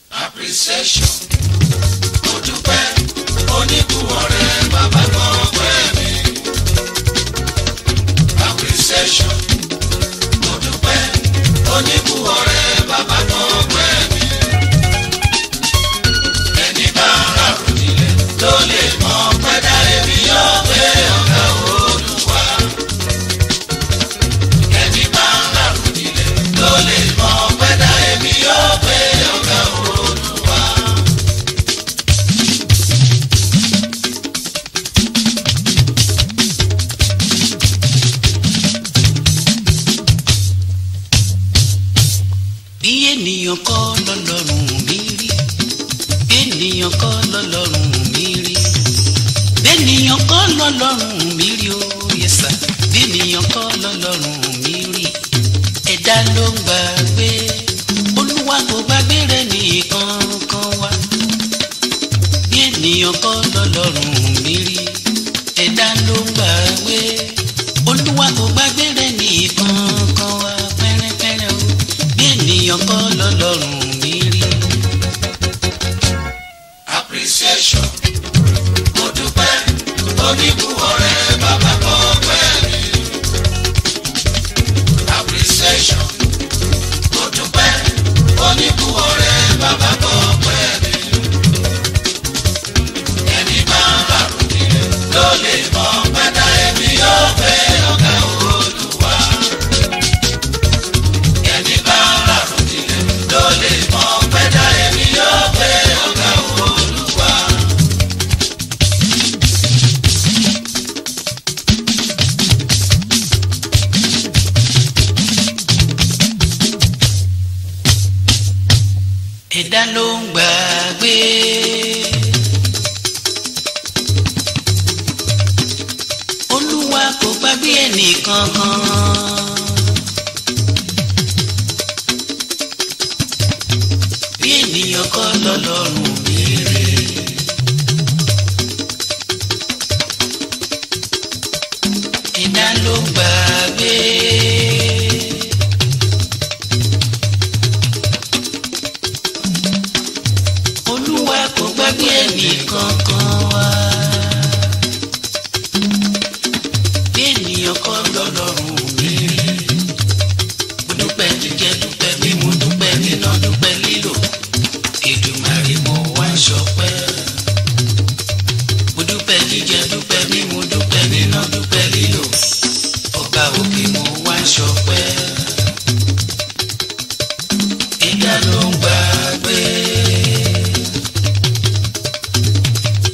appreciation mo dúpẹ́ oníbùwọ̀rẹ́ bàbá kan pẹ́ mi. appreciation mo dúpẹ́ oníbùwọ̀rẹ́ bàbá kan pẹ́ mi. ẹni bá ń ràrùn nílẹ̀ ló lè mọ pẹ́dà èmi yóò gbé ọ̀gá olúwa. ẹni bá ń ràrùn nílẹ̀ ló lè mọ pẹ́dà èmi yóò gbé ọ̀gá olúwa. bí ènìyàn kọ́ lọ́lọ́run mi rí bí ènìyàn kọ́ lọ́lọ́run mi rí bí ènìyàn kọ́ lọ́lọ́run mi rí ó yẹsà bí ènìyàn kọ́ lọ́lọ́run mi rí ẹ̀dá ló ń gbàgbé olúwa kò gbàgbé rẹ̀ nìkan kan wá bí ènìyàn kọ́ lọ́lọ́run mi rí ẹ̀dá ló ń gbàgbé olúwa kò gbàgbé rẹ̀ nìkan kan wá pẹ́rẹ́pẹ́rẹ́ o bí ènìyàn kọ́ lọ́lọ́run mi rí. appreciation mo dúpẹ́ oníbùwọ̀rẹ́ bàbá kan pẹ́ mi. appreciation mo dúpẹ́ oníbùwọ̀rẹ́ bàbá kan pẹ́ mi. ẹni máa ń ràrùn nílẹ̀ ló lè mọ pẹ́dà èmi yóò fẹ́ ọ̀gá olúwa. ẹni bá ń ràrùn nílẹ̀ ló lè mọ pẹ́dà èmi yóò fẹ́ ọ̀gá olúwa. ẹ̀dá ló ń gbàgbé. olúwa kò gbàgbé ẹnì kankan. bí ènìyàn kọ́ lọ́lọ́run mi rí. ẹ̀dá ló ń gbàgbé. olúwa kò gbàgbé ẹnì kankan wá. bí ènìyàn kọ́ lọ́lọ́run mi rí. mo dúpẹ́ jíjẹ dúpẹ́ mímu dúpẹ́ níná dúpẹ́ lílò. Èdùmàrè mo wá ṣọpẹ́. mo dúpẹ́ jíjẹ dúpẹ́ mímu dúpẹ́ níná dúpẹ́ lílò. ọba òkè mo wá ṣọpẹ́. ẹ̀dá ló ń gbàgbé.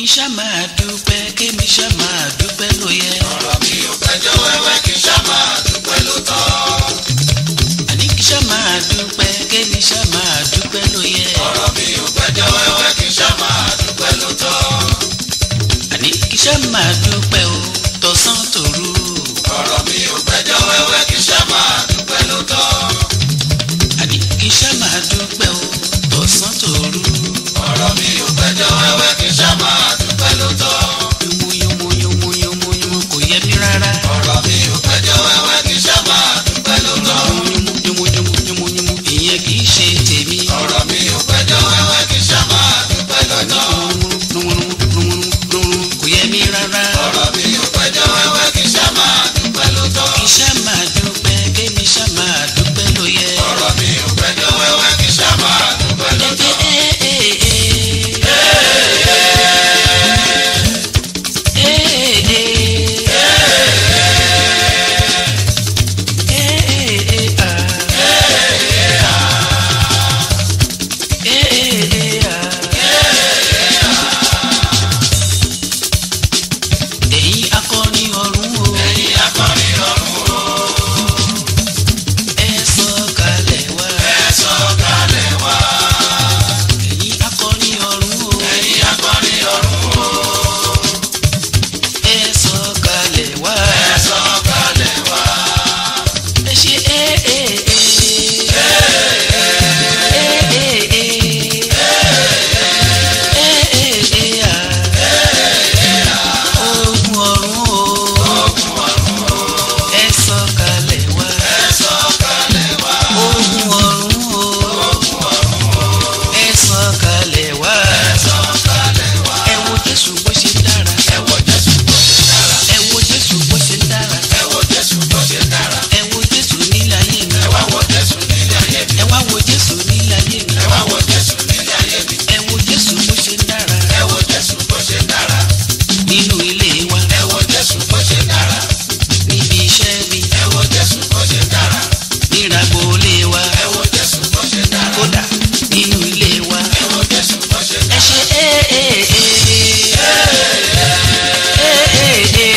ṣá máa dúpẹ́ kémi ṣá máa dúpẹ́ ló yẹ. ọ̀rọ̀ mi ò gbẹ́jọ́ wẹ́wẹ́ kí n ṣá máa dúpẹ́ ló tọ́. àní kí ṣá máa dúpẹ́ kémi ṣá máa dúpẹ́ ló yẹ. ọ̀rọ̀ mi ò gbẹ́jọ́ wẹ́wẹ́ kí n ṣá máa dúpẹ́ ló tọ́. àní kí ṣá máa dúpẹ́ o tọ̀sán tòru. ọ̀rọ̀ mi ò gbẹ́jọ́ wẹ́wẹ́ kí n ṣá máa dúpẹ́ ló tọ́. àní kí ṣá máa dúpẹ́ o tọ̀sán tòru. ọ̀rọ̀ mi ò gbẹ́jọ́ wẹ́wẹ́ kí n ṣá máa dúpẹ́ ló tọ́. yomo yomo yomo yomo yomo kò yẹ mí rárá. ọ̀rọ̀ mi ò gbẹ́jọ́ wẹ́wẹ́ kí n ṣá máa dúpẹ́ ló tọ́. yomo yomo yomo yomo yomo ìyẹn kì í ṣe tèmi. ọ̀rọ̀ mi ò gbẹ́jọ́ wẹ́wẹ́ kí n ṣá máa dúpẹ́ ló tọ́. kò yẹ mí rárá. ọ̀rọ̀ mi ò gbẹ́jọ́ wẹ́wẹ́ kí n ṣá máa dúpẹ́ ló tọ́. kì í ṣá máa dúpẹ́ kémi ṣá máa dúpẹ́ ló yẹ. ọ̀rọ̀ mi ò gbẹ́jọ́ wẹ́wẹ́ kí n ṣá máa dúpẹ́ ló tọ́. Ẹ̀yin akọrin ọ̀run o, ẹ̀yin akọrin ọ̀run o. ẹ sọ̀kalẹ̀ wá. ẹ sọ̀kalẹ̀ wá. Ẹ̀yin akọrin ọ̀run o, ẹ̀yin akọrin ọ̀run o. ẹ sọ̀kalẹ̀ wá. ẹ sọ̀kalẹ̀ wá. Ẹ ṣe é é é. Ogun ọ̀run o, ẹ sọ̀kalẹ̀ wá. ẹ sọ̀kalẹ̀ wá. Ogun ọ̀run o, ẹ sọ̀kalẹ̀ wá. ẹ sọ̀kalẹ̀ wá. Ẹ wo Jésù bó ṣe dára. ẹ wo Jésù bó ṣe dára. Ẹ wo Jésù bó ṣe dára. ẹ wo Jésù bó ṣe dára. Ẹ wo Jésù nílé ayé mi. ẹ wá wo Jésù nílé ayé mi. Ẹ wá wo Jésù nílé ayé mi. ẹ wá wo Jésù nílé ayé mi. Ẹ wo Jésù bó ṣe dára. ẹ wo Jésù bó ṣe dára. Nínú ilé wa, ẹ wo Jésù bó ṣe dára. níbi iṣẹ́ mi, ẹ wo Jésù bó ṣe dára. níragbo ilé wa, ẹ wo Jésù bó ṣe dára. kódà nínú ilé wa. ẹ wo Jésù bó ṣe Ẹ dára. ṣe é é é. É é é.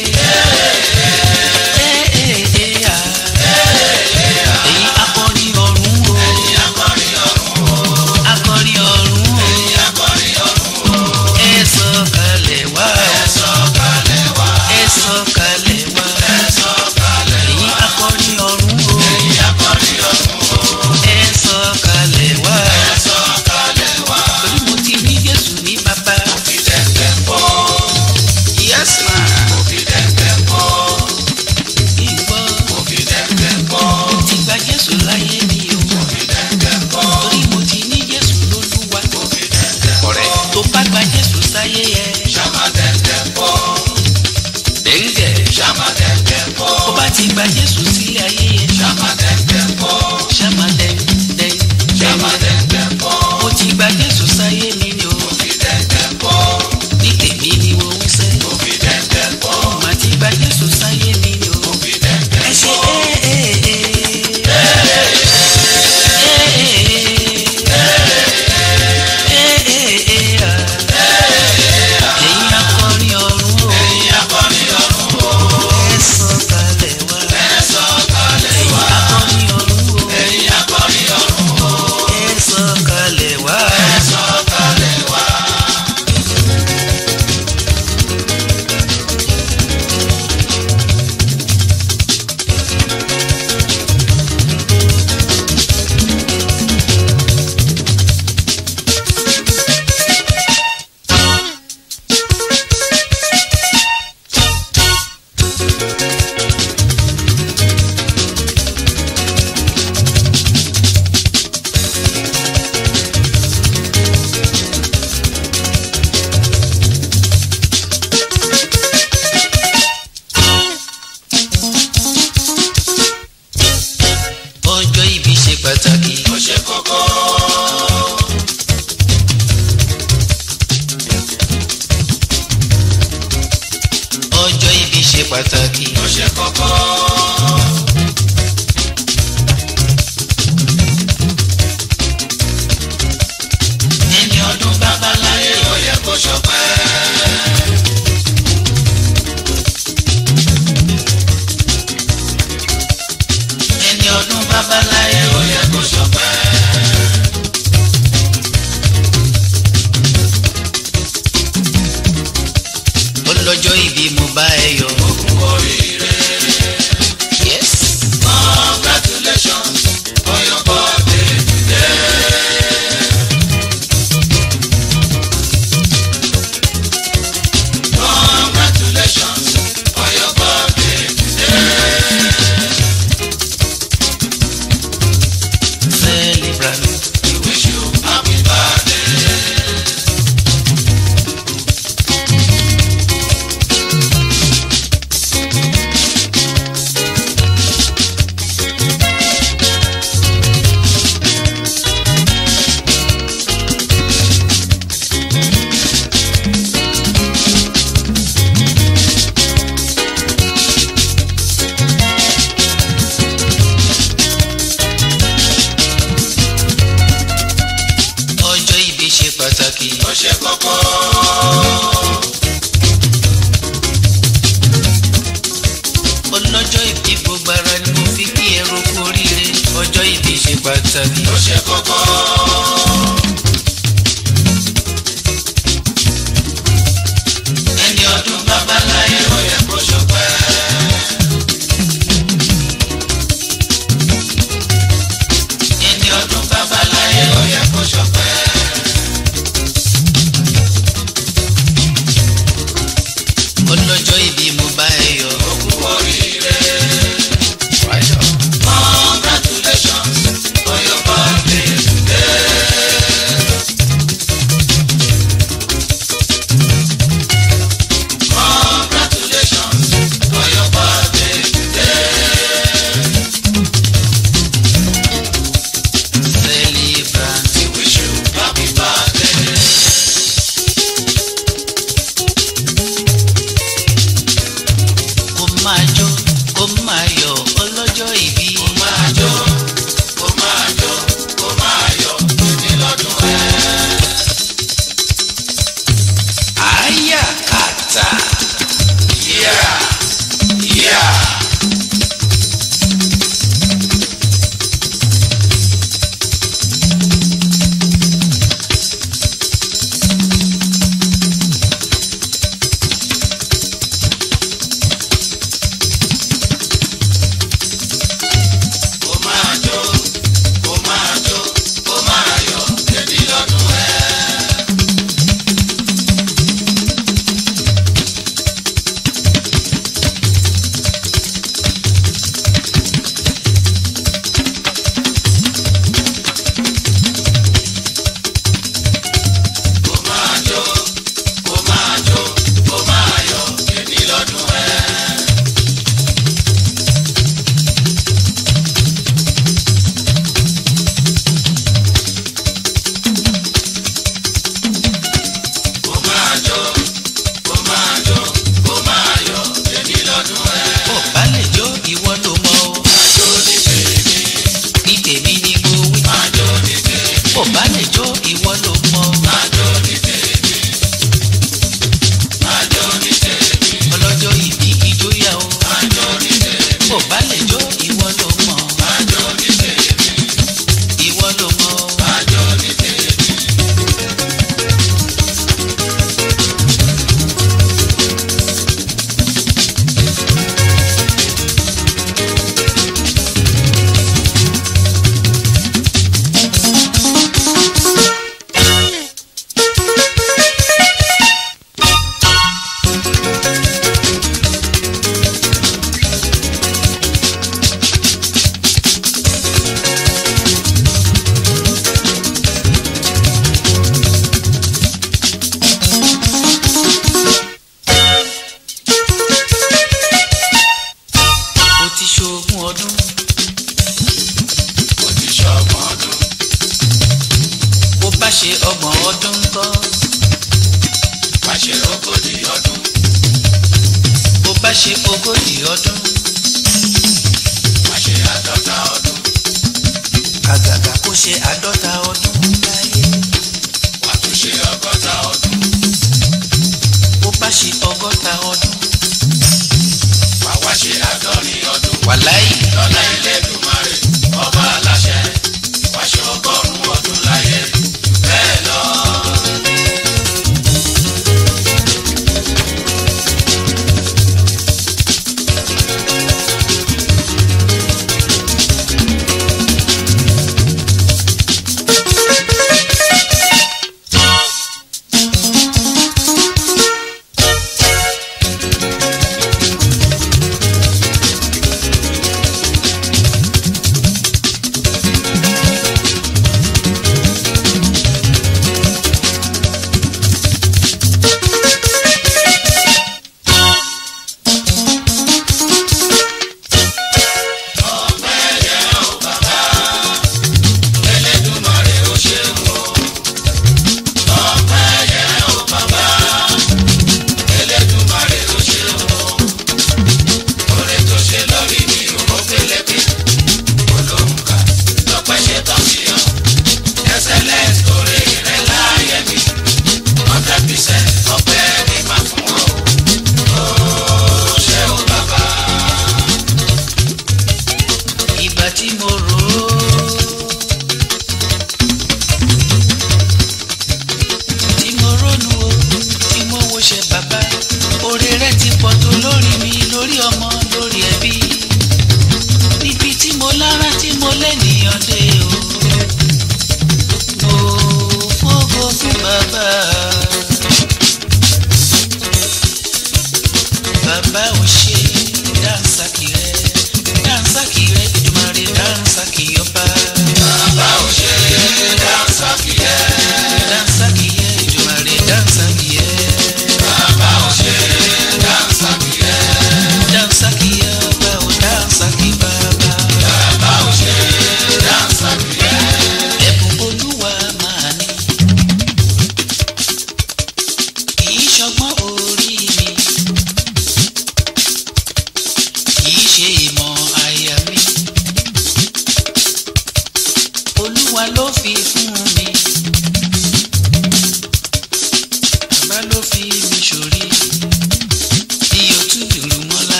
É é é à. Ẹ̀yin akọrin ọ̀run o. ẹ̀yin akọrin ọ̀run o. Akọrin ọ̀run o. ẹ̀yin akọrin ọ̀run o. Ẹ sọ̀kalẹ̀ wá. ẹ sọ̀kalẹ̀ wá. Ẹ sọ̀kalẹ̀ wá. ẹ sọ̀kalẹ̀ Ẹ̀yin wá. akọrin ọ̀run o. ẹ̀yin akọrin ọ̀run o. Ẹ sọ̀kalẹ̀ wá. ẹ sọ̀kalẹ̀ wá. Torí mo ti ní Jésù ní bàbá. fi dẹ́gbẹ́ pọ̀. Yes ma. fi dẹ́gbẹ́ pọ̀. Ìgbọ́. fi dẹ́gbẹ́ pọ̀. Ti gba Jésù láyé mi o. fi dẹ́gbẹ́ pọ̀. Torí mo ti ní Jésù lólúwa. fi dẹ́gbẹ́ pọ̀. Ọ̀rẹ́ tó bá gba Jésù sáyé yẹ. ṣàmà dẹ́gbẹ́ pọ̀. Dẹ́ngẹ̀. ṣàmà dẹ́gbẹ́ pọ̀. Tó bá ti gba Jésù sílé ayé yẹ. ṣàmà dẹ́gbẹ́ pọ̀. Ṣáma dẹ́ng dẹ́ng ṣàmà dẹ́ng. dẹ́gbẹ́ pọ̀. Mo ti gba Jésù sáyé mi ni o. fi dẹ́gbẹ́ pọ̀. Ní tèmi ni mo ń sẹ́. fi dẹ́gbẹ́ pọ̀. Màá ti gba Jésù sáyé mi ni o. fi dẹ́gbẹ́ Ẹ ṣe pọ̀. é é é. Ẹ̀yin akọrin ọ̀run o. ẹ̀yin akọrin ọ̀run o. Ẹ sọ̀kalẹ̀ wá. ẹ sọ̀kalẹ̀ Ẹ̀yin wá. akọrin ọ̀run o. ẹ̀yin akọrin ọ̀run o. Ẹ sọ̀kalẹ̀ wá. ẹ sọ̀kalẹ̀ wá. Ọjọ́ ìbí ṣe pàtàkì. ó ṣe kókó. Ọjọ́ ìbí ṣe pàtàkì. ó ṣe kókó. ẹni ọdún bàbá láyé ó yẹ kó ṣọpẹ́. pàtàkì. ó ṣe kókó. ọlọ́jọ́ ìbí gbogbo ara ni mo fi kí ẹrù kú oríire ọjọ́ ìbí ṣe pàtàkì. ó ṣe kókó. ẹni ọdún babaláyé ó yẹ kó ṣọpẹ́. ẹni ọdún babaláyé ó yẹ kó ṣọpẹ́. ọlọ́jọ́ ìbí mo bá ẹ yọ̀. ó kú oríire. wáyọ̀. congratulations for your birthday today. Congratulations for your birthday today. celebrant. We wish you happy birthday. kó máa jó kó máa yọ̀ ọlọ́jọ́ ìbí. Kó máa jó, kó máa jó, kó máa yọ̀ ní lọ́dún ẹ̀. àyà kàtà. Yeah, yeah. Kó máa jó, kó máa jó, kó máa yọ̀ ní lọ́dún ẹ̀. Kó máa jó, kó máa jó, kó máa yọ̀ ní lọ́dún ẹ̀. Kó máa jó, kó máa jó, kó máa yọ̀ ní lọ́dún ẹ̀. bó bá lè jó ìwọ ló mọ̀ o. Jó ní tèmi, ní tèmi ni mo wí. máa jó ní tèmi, bó bá lè jó ìwọ ló mọ̀ o. máa jó ní tèmi, máa jó ní tèmi, ọlọ́jọ́ ìbí ìjóyà o. máa jó ní tèmi, bó bá lè jó ìwọ ló mọ̀ o. máa jó ní tèmi, ìwọ ló mọ̀ o. máa jó ní tèmi. o ti ṣogún ọdún. Mo ti ṣọgbọ́n ọdún, bó bá ṣe ọgbọ̀n ọdún ńkọ́. má ṣe ogójì ọdún, bó bá ṣe ogójì ọdún. má ṣe àádọ́ta ọdún, àgàgà kó ṣe àádọ́ta ọdún.